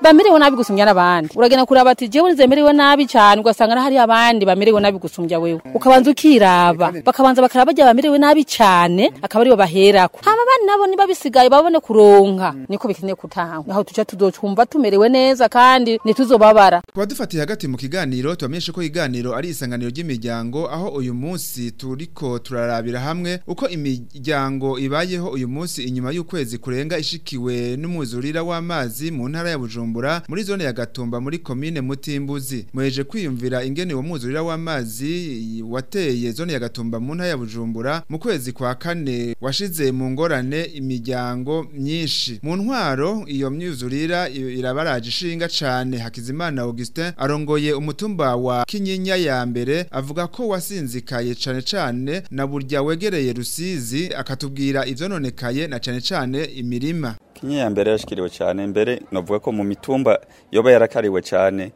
bamerewe nabi gusumbya n'abandi uragenda kuraba ati jewe nizemerewe nabi cyane ugasanga hari abandi bamerewe nabi gusumbya wewe ukabanza ukiraba bakabanza bakaraba bajya bamerewe nabi cyane akaba aribo baherako hama abandi nabo niba bisigaye babone kuronka niko bikeneye kutangwa aho tuca tuzocumva tumerewe neza kandi ntituzobabara
kuba dufatiye hagati mu kiganiro tubamenyeshe ko iganiro ari isanganiro ry'imiryango aho uyu munsi turiko turarabira hamwe uko imiryango ibayeho uyu munsi inyuma y'ukwezi kurenga ishikiwe n'umuzurira w'amazi mu ntara ya Bujumbura muri zone ya Gatumba muri komine Mutimbuzi muheje kwiyumvira ingene uwo muzurira w'amazi wateye zone ya Gatumba mu ntara ya Bujumbura mu kwezi kwa kane washize mu ngorane imiryango myinshi mu ntwaro iyo myuzurira irabaraje ishinga cane Hakizimana Augustin arongoye umutumba wa Kinyinya ya mbere avuga ko wasinzikaye cane cane na burya wegereye Rusizi akatubwira ivyononekaye na cane cane imirima
Kinyinya ya mbere yashikiriwe cyane mbere novuga ko mu mitumba yoba yarakariwe cyane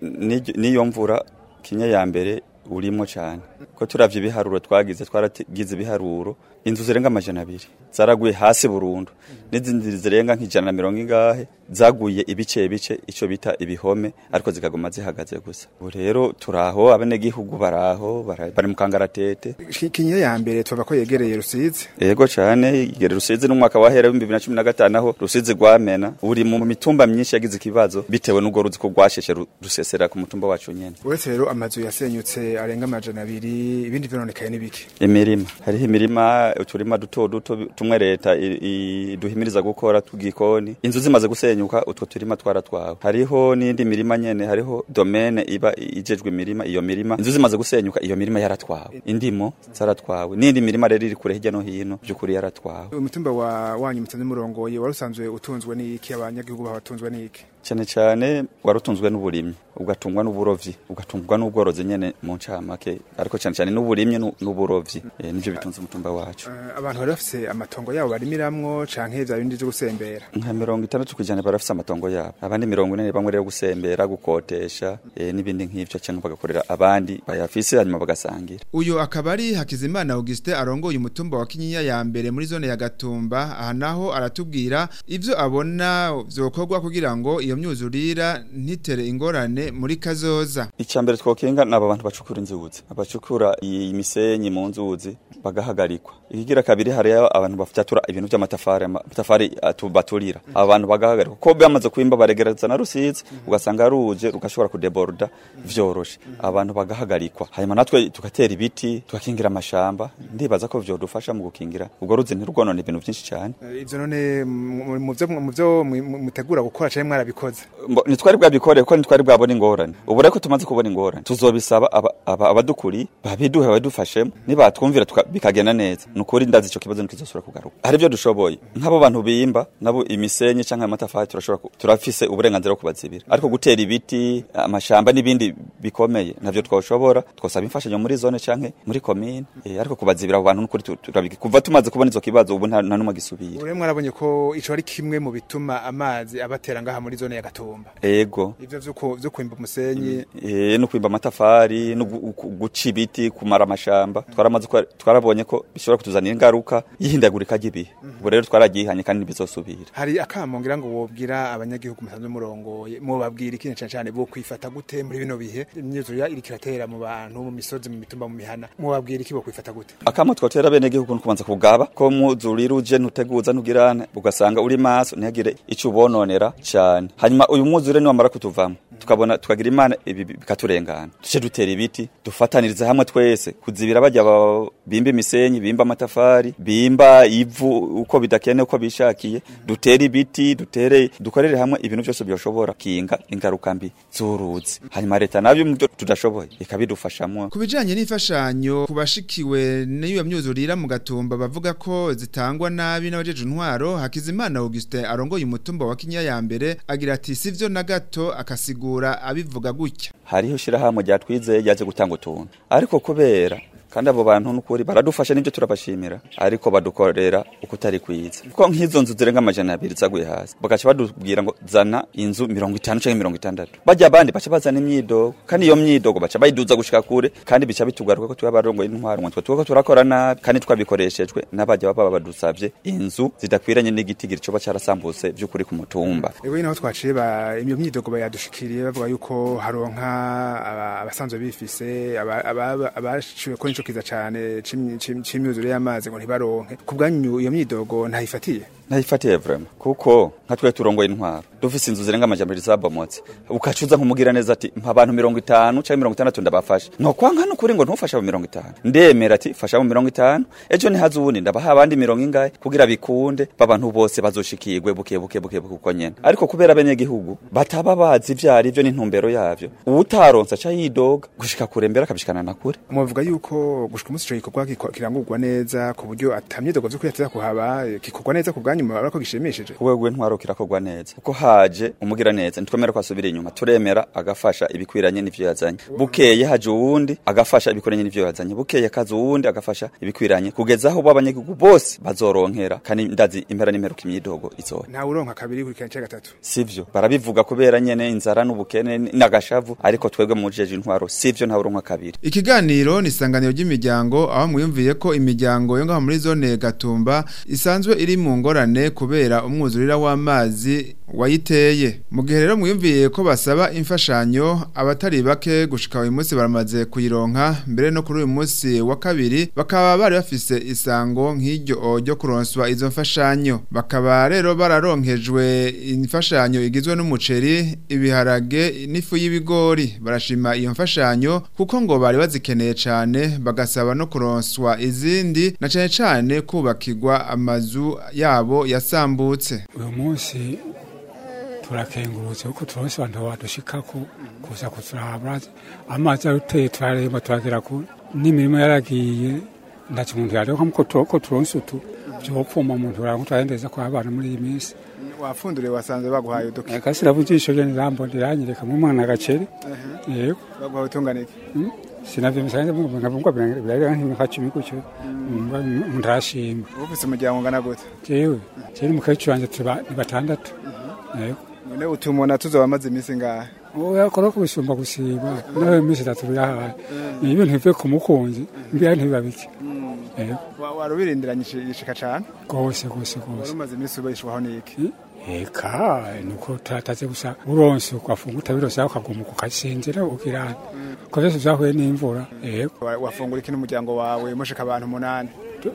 niyo mvura Kinyinya ya mbere urimo cyane ko turavye ibiharuro twagize twaragize ibiharuro inzu zirenga amajana abiri zaraguye hasi burundu n'izindi zirenga nk'ijana na mirongo ingahe zaguye ibice bice ico bita ibihome ariko zikaguma zihagaze gusa ubu rero turaho abenegihugu baraho bari mu kangaratete
kinyinya ya mbere tuvuga ko yegereye rusizi
yego cyane yegereye rusizi n'umwaka wahera w'ibihumbi bibiri na cumi na gatanu aho rusizi rwamena uri mu mitumba myinshi yagize ikibazo bitewe n'ubwo ruzi ko rwasheshe rusesera ku mutumba wacu nyene
uretse rero amazu yasenyutse arenga amajana abiri ibindi vyononekaye n'ibiki
imirima hariho imirima uturima duto duto tumwe leta duhimiriza gukora tugikoni inzu zimaze gusenyuka utwo turima twaratwawe hariho n'indi mirima nyene hariho domene iba ijejwe imirima iyo mirima inzu zimaze gusenyuka iyo mirima yaratwawe indimo zaratwawe n'indi mirima rero iri kure hirya no hino by'ukuri yaratwawe
umutumba wa wanyu mutanze murongoye wari usanzwe utunzwe n'iki abanyagihugu babatunzwe n'iki
cyane cyane warutunzwe n'uburimyi ugatungwa n'uburovyi ugatungwa n'ubworozi nyene mu ncamake ariko cyane cyane n'uburimyi n'uburovyi e, nivyo bitunze umutumba wacu
uh, abantu bari bafise amatongo yabo barimiramwo canke vya bindi vyo gusembera
nka mirongo itandatu kwijana barafise amatongo yabo abandi mirongo ine bamwe rero gusembera gukotesha e, n'ibindi nk'ivyo cyangwa bagakorera abandi bayafise hanyuma bagasangira
uyu akaba ari Hakizimana Auguste arongoye umutumba wa Kinyinya ya mbere muri zone ya Gatumba aha naho aratubwira ivyo abona vyokorwa kugira ngo iyo myuzurira ntitere ingorane muri kazoza
icambere twokenga naba bantu bacukura inzuzi abacukura imisenyi mu nzuzi bagahagarikwa ikigira kabiri hariyo abantu bafyatura ibintu by'amatafari amatafari baturira abantu bagahagarikwa ko bamaze kwimba baregereza na rusizi ugasanga ruje rugashobora kudeborda vyoroshe abantu bagahagarikwa hanyuma natwe tugatera ibiti tugakingira amashamba ndibaza ko vyodufasha mu gukingira ubwo ruzi ntirugwonone ibintu byinshi cyane
ivyo none mu vyo mutegura gukora canke mwarabikoze
nitwari bwabikore ko nitwari bwabona ingorane ubu reko tumaze kubona ingorane tuzobisaba abadukuri babiduhe badufashemo nibatwumvira bikagenda neza nukuri ndazi ico kibazo nikizosura kugaruka hari byo dushoboye nk'abo bantu bimba nabo imisenyi canke amatafari turashobora turafise uburenganzira bwo kubazibira ariko gutera ibiti amashamba n'ibindi bikomeye navyo twoshobora twosaba imfashanyo muri zone canke muri commune e, ariko kubazibira abo bantu nukuri turabiki kuva tumaze kubona izo kibazo ubu nta numwe gisubira
ure mwarabonye ko ico ari kimwe mu bituma amazi abatera ngaha muri zone ya Gatumba
ego
ivyo vyo kwimba umusenyi
eh no kwimba amatafari no guca ibiti kumara amashamba twaramaze twarabonye ko bishobora kutuzanira ingaruka yihindagurika ry'ibihe ubu rero twaragihanye kandi ntibizosubira
hari akamo ngira ngo wobwira abanyagihugu musanzwe murongoye mubabwira ikintu cyane cyane bo kwifata gute muri bino bihe imyuzurira iri kiratera mu bantu mu misozi mu mitumba mu mihana mubabwira iki bo kwifata gute
akamo twotera bene gihugu nukubanza kugaba ko muzurira uje ntuteguza ntugirane ugasanga uri maso ntihagire ico ubononera cyane hanyuma uyu mwuzure niwamara kutuvamo tukabona tukagira imana ibi bikaturengana duce dutera ibiti dufataniriza hamwe twese kuzibira bajya bimba imisenyi bimba amatafari bimba ivu uko bidakene uko bishakiye dutere ibiti dutere dukorere hamwe ibintu byose byoshobora kinga ingaruka mbi z'uruzi hanyuma leta nabyo mu byo tudashoboye ikabidufashamo
ku bijanye n'imfashanyo ku bashikiwe n'iyo myuzurira mu gatumba bavuga ko zitangwa nabi n'abajeje intwaro Hakizimana Augustin arongoye umutumba wa Kinya ya mbere agira ati sivyo na gato akasigura abivuga gutya
hariho shirahamwe ryatwizeye ryaje gutanga utuntu ariko kubera kandi abo bantu n'ukuri baradufasha n'ibyo turabashimira ariko badukorera uko utari kwiza kuko nk'izo nzu zirenga amajana abiri zaguye hasi bagaca badubwira ngo zana inzu mirongo itanu canke mirongo itandatu bajya abandi baca bazana imyidogo kandi iyo myidogo baca bayiduza gushika kure kandi bica bitugaruka ko twabarongoye intwaro ngo twe turakora nabi kandi twabikoreshejwe n'abajya baba badusavye inzu zidakwiranye n'igitigiri coba carasambutse vy'ukuri ku mutumba
Ego naho twaciye ba imyo myidogo bayadushikiriye bavuga yuko haronka aba- abasanzwe bifise aba- aba- abashiwe ko nico kiza cane c'imyi- c'im- c'imyuzure y'amazi ngo ntibaronke ku bwanyu iyo myidogo ntayifatiye
ntayifatiye vrema kuko nka twe turongoye intwaro dufise inzu zirenga amajana abiri zabomotse ukacuza nkumugira neza ati mpa abantu mirongo itanu canke mirongo itandatu ndabafasha nokwanka nukuri ngo ntufashe abo mirongo itanu ndemera ati fasha abo mirongo itanu ejo ntihaze uwundi ndabaha abandi mirongo ingahe kugira bikunde babantu bose bazoshikirwe buke buke buke buke uko nyene ariko kubera abenegihugu bataba bazi ivyo ari vyo n'intumbero yavyo uwutaronse aca yidoga gushika kure mbere akabishikana na kure
muvuga yuko gushika umunsi ico gikorwa giko- kirangurwa neza ku buryo ata myidogo vy'ukuri yateza kuhaba eh, gikorwa neza ku bwanyu murabona ko gishimishije
kuwegwe ntwaro kirakorwa neza kuko haje umugira neza ntitwemera ko asubira inyuma turemera agafasha ibikwiranye n'ivyo yazanye bukeye haje uwundi agafasha ibikwiranye n'ivyo yazanye bukeye kaza uwundi agafasha ibikwiranye kugeza aho b'abanyagihugu bose bazoronkera kandi ndazi impera n'imperuka imyidogo izoba
ntawe uronka kabiri kuri kane gatatu
sivyo barabivuga kubera nyene inzara n'ubukene n'agashavu ariko twebwe mu jeje intwaro sivyo ntawe uronka kabiri
Ikiganiro ni isanganiro ry'imiryango aho mwiyumviye ko imiryango yo ngaho muri zone Gatumba isanzwe iri mu ngorane kubera umwuzurira w'amazi wayiteye. Mu gihe rero mwiyumviye ko basaba imfashanyo abatari bake gushika uyu munsi baramaze kuyironka mbere no kuri uyu munsi wa kabiri bakaba bari bafise isango nk'iryo ryo kuronswa izo mfashanyo. Bakaba rero bararonkejwe imfashanyo igizwe n'umuceri, ibiharage n'ifu y'ibigori. Barashima iyo mfashanyo kuko ngo bari bazikeneye cyane bagasaba no kuronswa izindi na cyane cyane kubakirwa amazu yabo yasambutse.
uyu munsi turakengurutse kuko turonse abantu badushikako kuza kuturaba amazi aruteye turaremba turagera kure n'imirimo yaragiye ndaca umuntu yareka ko turoko turonse utu vyopfuma umuntu urango turahendeza kwa abana muri iyi minsi
wafunduriye wasanze baguhaye uduki
akasira bujisho ryo nirambonde iranyereka mu mwana agaceri yego
baguhaye utunganike
sinavyo bisanze ngabungwa birarira nk'imika cumi gutyo umuntu arashima
ufise umuryango ungana gute
jewe jewe n'umukecuru wanje turi ba- ni batandatu yego
none utumona tuzoba amaze iminsi ngahe
oya kora kubisumba gusiba nawe iminsi itatu birahaye ni ibintu bivuye ku mukunzi mbira ntibiba bike yego
Wa- wari ubirindiranye ishika cane
rwose rwose
wari
rwose
umaze iminsi ubeshwaho n'iki
eka nuko turataze gusa uronse ugafunga utabironse aho ukaguma ukasinzira ukirana ko vyose vyahuye n'imvura yego
Wa- wafungura iki n'umuryango wawe mushika abantu umunani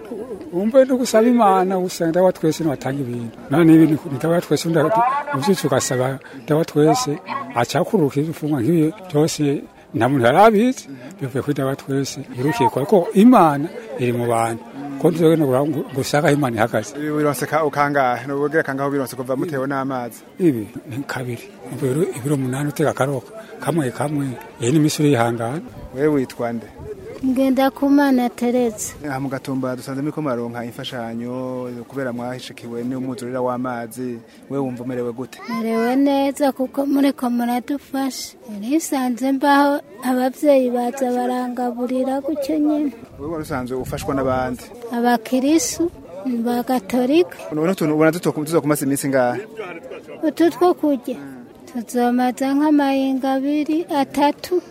umve no gusaba imana gusa ndawa twese niwatanga ibintu none ibi ni- ndawa twese uvyutse ugasaba ndawa twese acakuruka ifungwa nk'ibi byose nta muntu yarabizi bivuye kuri ndawa twese irukiye kwa ko imana iri mu bantu ko ntuzogenda gusaka aho imana ihagaze
ibi bironse ka- ukangahe nubwira kangaho bironse kuva mutewe n'amazi
ibi ni kabiri ibiro ibiro umunani utega akaroka kamwe kamwe iyi ni misiri yihangana
wewe witwa nde
ngenda kumana teretse
aha mu gatumba dusanze muriko muraronka imfashanyo kubera mwahishikiwe n'umwuzurira w'amazi wewe wumva umerewe gute
merewe neza kuko muriko muradufasha nisanze mbaho abavyeyi baza barangaburira gutyo nyene
wewe wari usanzwe ufashwa n'abandi
abakirisu ba gatolika
none utuntu ubona tuto- tuzokumasa iminsi ngahe
utu two kurya tuzomaza nk'amayinga abiri atatu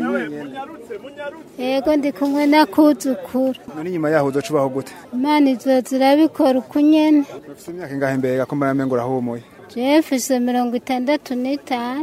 yego ndi kumwe na kuzukuru
none inyuma yaho uzoca ubaho gute
imana izoza irabikora uko nyene
ufise imyaka ingahe mbega ko mbona mengo urahumuye
jewe mfise mirongo itandatu n'itanu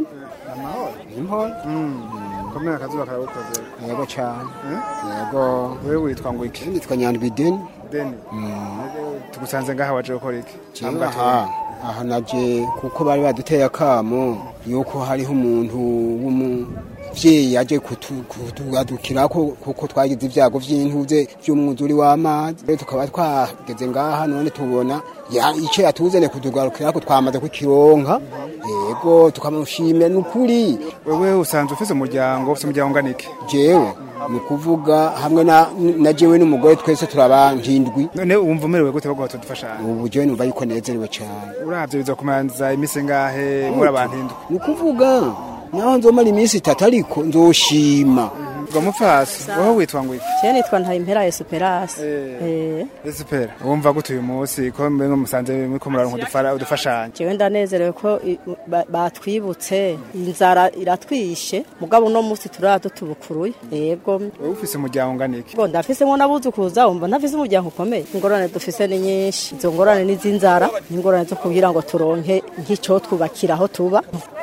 komera akazuba karagukoze
yego cyane yego
wewe witwa ngo iki
nitwa nyandwi deni
deni tugusanze ngaha waje gukora iki
jewe aha aha naje kuko bari baduteye akamo yuko hariho umuntu w'umuvyeyi yaje kutu- kutugadukirako kuko twagize ibyago vy'intuze vy'umwuzuri w'amazi rero tukaba twageze ngaha none tubona ya- ico yatuzene kutugarukirako twamaze kukironka yego tukamushimira nukuri
wewe usanzwe ufise umuryango ufise umuryango ungana iki
jewe ni ukuvuga hamwe na, na jewe n'umugore twese turaba nk'indwi
none wumva umerewe gute baguha tudufashanya
ubu jewe numva yuko nezerewe cyane
uravye bizokumanza iminsi ngahe muri abantu indwi
ni ukuvuga naho nzomara iminsi itatu ariko nzoshima
ngo mupfasi wowe witwa ngo iki
Je nitwa Ntayimpera Esperance. Eh.
Espera wumva gute uyu munsi ko mwe musanze muriko muraronka udufara udufashanya
Jewe ndanezerewe ko i- ba- batwibutse inzara iratwishe mugabo uno munsi turadutubukuruye yego
wowe ufise umuryango ungana iki
ngo ndafisemo n'abuzukuza wumva ntafise umuryango ukomeye ingorane dufise ni nyinshi izo ngorane ni iz'inzara n'ingorane zo kugira ngo turonke nk'icyo twubakira aho tuba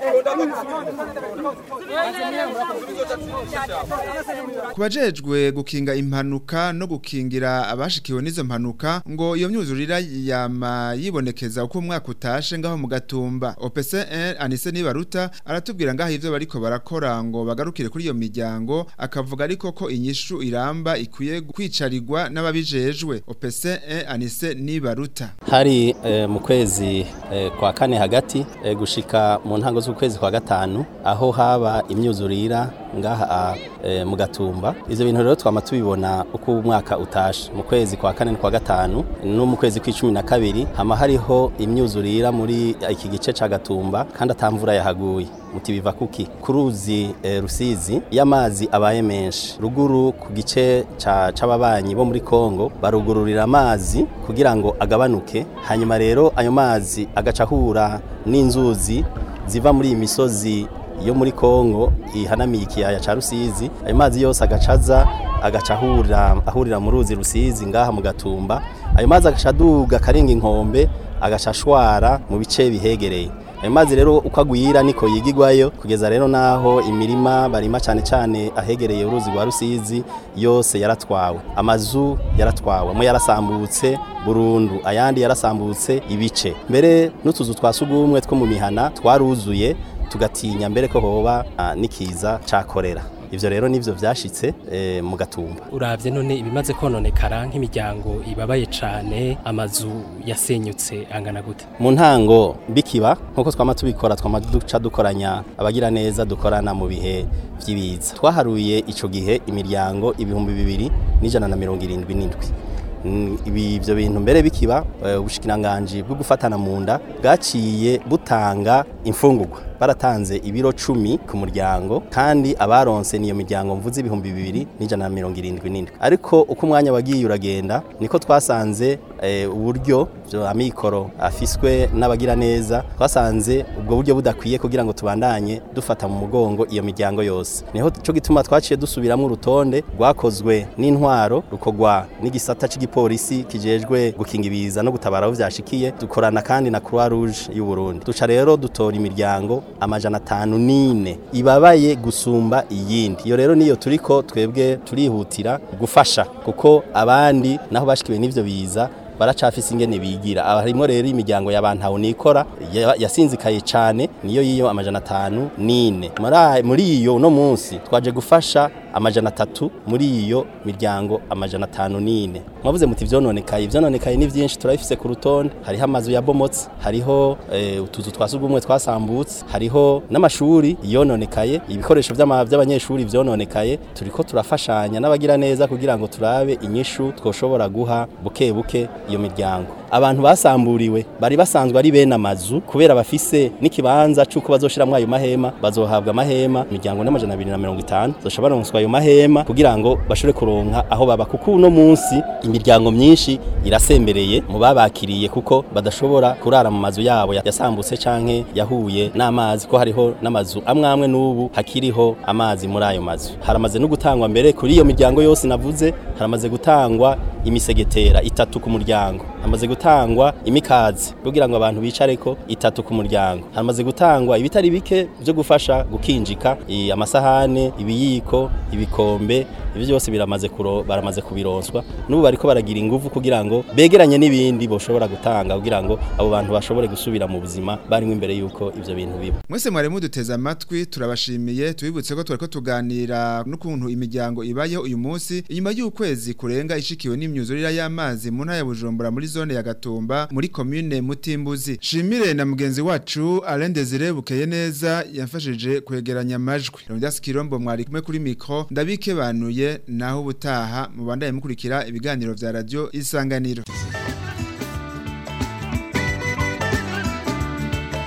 kubajejwe gukinga impanuka no gukingira abashikiwe n'izo mpanuka ngo iyo myuzurira yama yibonekeza uko umwaka utashe ngaho mu gatumba OPC1 Anise Nibaruta aratubwira ngaho ivyo bariko barakora ngo bagarukire kuri iyo miryango akavuga ariko ko inyishu iramba ikwiye kwicarirwa n'ababijejwe OPC1 Anise Nibaruta
hari eh, mu kwezi eh, kwa kane hagati eh, gushika mu ntango z'ukwezi kwa gatanu aho haba imyuzurira ngaha eh, mu gatumba ivyo bintu rero twama tubibona uko umwaka utashe mu kwezi kwa kane kwa gatanu no mu kwezi kw'icumi na kabiri hama hariho imyuzurira muri iki gice ca gatumba kandi atamvura yahaguye muti biva kuki ku ruzi eh, rusizi y'amazi abaye menshi ruguru ku gice ca- c'ababanyi bo muri Kongo barugururira amazi kugira ngo agabanuke hanyuma rero ayo mazi agaca ahura n'inzuzi ziva muri iyi misozi yo muri Kongo ihanamiye ikiyaya ca Rusizi ayo mazi yose agacaza agaca ahurira ahurira mu ruzi Rusizi ngaha mu gatumba ayo mazi agaca aduga karenga inkombe agaca ashwara mu bice bihegereye ayo mazi rero uko agwira niko yigigwayo kugeza rero naho imirima barima cyane cyane ahegereye uruzi rwa Rusizi yose yaratwawe amazu yaratwawe amwe yarasambutse burundu ayandi yarasambutse ibice mbere n'utuzu twa sugumwe two mu mihana twaruzuye tugatinya mbere ko hoba ah, n'ikiza ca korera ivyo rero nivyo vyashitse eh, mu gatumba
uravye none ibimaze kononekara nk'imiryango ibabaye cane amazu yasenyutse angana gute
mu ntango bikiba nkuko twama tubikora twama duca dukoranya abagira neza dukorana mu bihe vy'ibiza twaharuye ico gihe imiryango ibihumbi bibiri n'ijana na mirongo irindwi n'indwi Mm, ibi ivyo bintu mbere bikiba eh, ubushikiranganji bwo gufatana mu nda bwaciye butanga imfungurwa baratanze ibiro cumi ku muryango kandi abaronse niyo miryango mvuze ibihumbi bibiri n'ijana na mirongo irindwi n'indwi ariko uko umwanya wagiye uragenda niko twasanze eh, uburyo vyo amikoro afiswe n'abagira neza twasanze ubwo buryo budakwiye kugira ngo tubandanye dufata mu mugongo iyo miryango yose niho cyo gituma twaciye dusubiramo urutonde rwakozwe n'intwaro rukogwa n'igisata cy'igipolisi kijejwe gukinga ibiza no gutabara aho vyashikiye dukorana kandi na Croix Rouge y'u Burundi duca rero dutora imiryango amajana atanu n'ine ibabaye gusumba iyindi iyo rero niyo turiko twebwe turihutira gufasha kuko abandi naho bashikiwe n'ivyo biza baracafise ingene bigira abarimo rero imiryango y'abantu nikora ya- yasinzikaye cane niyo yiyo amajana atanu nine Muri- muri iyo uno munsi twaje gufasha amajana atatu muri iyo miryango amajana atanu nine mwavuze muti vyononekaye ivyononekaye ni vyinshi turabifise ku rutonde hariho amazu yabomotse hariho eh, utuzu twa sugumwe twasambutse hariho n'amashuri yononekaye ibikoresho vy'ama- vy'abanyeshuri vyononekaye turiko turafashanya n'abagira neza kugira ngo turabe inyishu twoshobora guha buke buke iyo miryango abantu basamburiwe bari basanzwe ari bene amazu kubera bafise n'ikibanza c'uko bazoshiramwo ayo mahema bazohabwa amahema imiryango n'amajana abiri na mirongo itanu zoshobora baronswa ayo mahema kugira ngo bashobore kuronka aho baba kuko uno munsi imiryango myinshi irasembereye mu babakiriye kuko badashobora kurara mu mazu yabo yasambutse canke yahuye n'amazi ko hariho n'amazu amwe amwe n'ubu hakiriho amazi muri ayo mazu haramaze no gutangwa mbere kuri iyo miryango yose navuze haramaze gutangwa imisegetera itatu ku muryango hamaze gutangwa imikazi kugira ngo abantu bicareko itatu ku muryango hamaze gutangwa ibitari bike byo gufasha gukinjika i- amasahane ibiyiko ibikombe ibyo byose biramaze kuro baramaze kubironswa n'ubu bariko baragira ingufu kugira ngo begeranye n'ibindi boshobora gutanga kugira ngo abo bantu bashobore gusubira mu buzima barimo imbere yuko ivyo bintu biba
Mwese mwari muduteze amatwi turabashimiye tubibutse ko twariko tuganira n'ukuntu imiryango ibayeho uyu munsi inyuma y'ukwezi kurenga ishikiwe n'imyuzurira y'amazi mu ntara ya Bujumbura muri zone ya Gatumba muri commune Mutimbuzi Shimire na mugenzi wacu Alain Desire bukeye neza yafashije kwegeranya amajwi Rondas Kirombo mwari kumwe kuri micro ndabike banuye naho ubutaha mubandaye mukurikira ibiganiro vya radio Isanganiro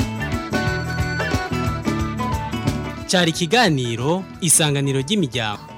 cyari ikiganiro isanganiro ry'imiryango